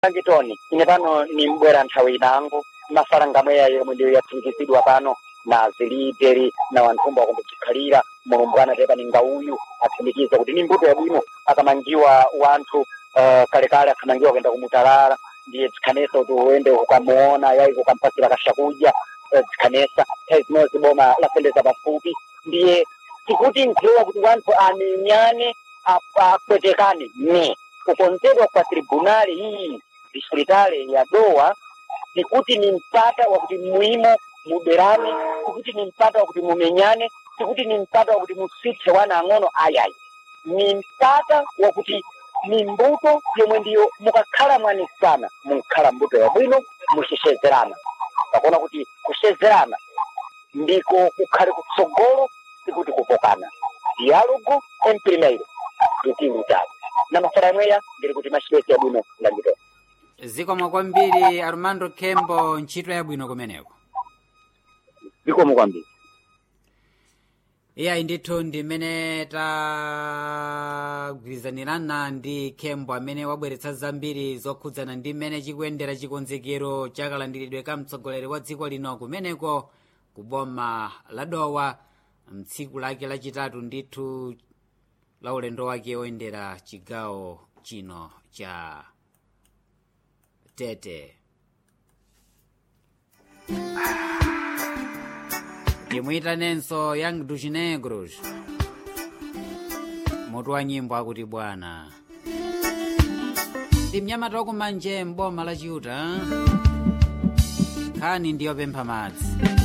angitoni ine pano ni mbwera nthawi inango masalanga mweya yomwe ndiyo yatsimikizidwa pano na ziliteri na wanthumba wakumbukikhalira mulumbwana tepa ninga uyu atsimikiza kuti ni mbuto yabwino akamangiwa wanthu uh, kalekale akhamangiwa kuyenda kumutalala ndiye zikhanesa kuti uende ukamuona yayi ukampasira kashakudya uh, zikhanesa nthawi zimodzi boma lafendeza pafupi ndiye tikuti nkhiwa kuti wanthu amenyane ap- apwetekane ne kukonzedwa kwa tribunali hii disputale ya doa tikuti ni mpata wa kuti muimo muberane tikuti ni mpata wa kuti mumenyane tikuti ni mpata wa kuti musithe wana ang'ono ayayi ni mpata wa kuti ni mbuto yomwe ndiyo mukakhala mwanisana mukhala mbuto yabwino mucishezerana pakuona kuti kushezerana ndiko kukhale kutsogolo tikuti kupokana dialogo em primeiro do que lutar na masala yamweya ndiri kuti machipesi yabwino ngandito zikomo kwambiri armando kembo ntchito yabwino kumeneko zikomo kwambiri iyayi ndithu ndimene tagwirizanirana ndi kembo amene wabweretsa zambiri zokhudzana ndi mmene chikuyendera chikonzekero chakalandiridwe ka mtsogoleri wa dziko lino kumeneko ku boma la dowa mtsiku lake lachitatu ndithu la ulendo wake oyendera chigawo chino cha tete timwitanenso young duchinegros mutu wa nyimbo akuti bwana ndi mnyamata wakumanje mboma la chiuta nkhani ndiyopempha madzi